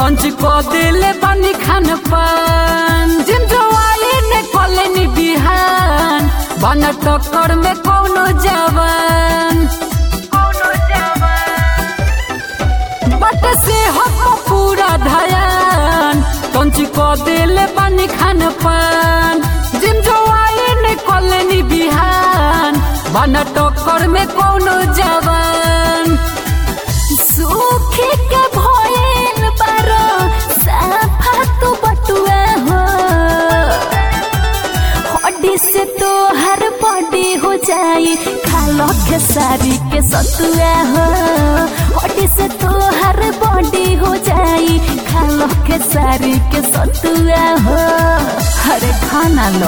lunch को दिले पानी खान पान जिम जवाई ने कॉलेनी बिहान बना टक्कर में कौनो जवान बट से हम पूरा धयान लंच को दिले पानी खान पान जिम जवाई ने कॉलेनी बिहान बना टक्कर में कौनो जवान सूखे के भइल बारो साफा तू बटुआ हो हड्डी से तो हर बॉडी हो जाई खालो के सारी के सतुआ हो हड्डी से तो हर बॉडी हो जाई खालो के सारी के सतुआ हो हरे खाना लो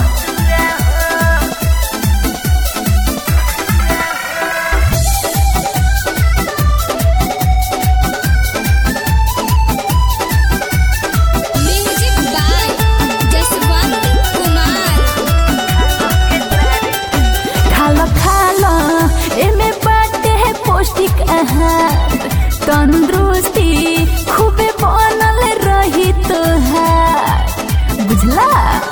म्यूजिक बाय जसवंत कुमार खालो खालो एमे बाटे है पौष्टिक आहार तंदुरुस्ती खूबे बनल रही तोहार बुझला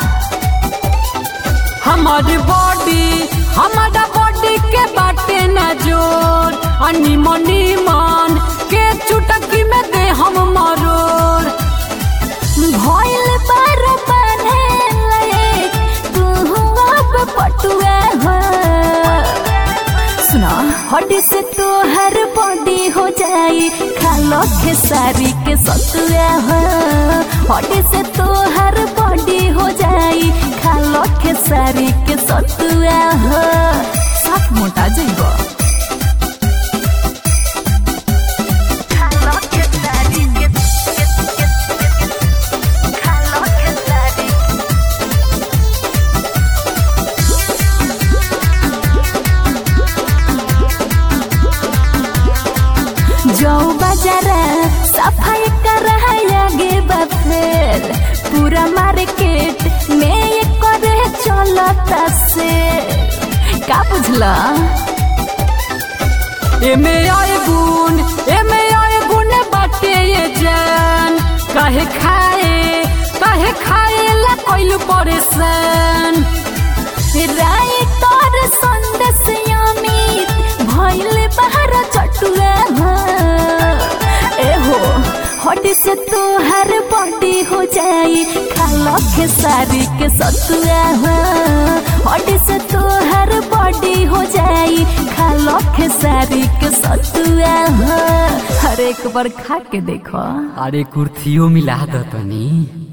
हमारी बॉडी हमारा बॉडी के बाटे न जोर अनि मनी मन के चुटकी में दे हम मरोड़ भइल बार बाने लायक तू अब पटुआ हो सुना हड्डी से तोहर बॉडी हो जाई खालो खेसारी के सतुआ हो हड्डी से तोहर बॉडी हो जाई खालो खेसारी के सतुआ हो साफ मोटा जइबो खालो खेसारी के खालो खेसारी जो बाजारा सफाई कर आगे बफेर पूरा मार्केट में ये करे चलता से का बुझला एमे आए गुण एमे आए गुण बाटे ये जान काहे खाए काहे खाए ला कोइल परेशान राय तोर संदेश अमित भइल बाहर चटुआ हो ए हो हड्डी से तोहर बॉडी हो जाई खालो खेसारी के सतुआ हो हड्डी से तोहर बॉडी हो जाई खालो खेसारी के सतुआ हो हर एक बार खा के देखो अरे कुर्थियों मिला दो तनी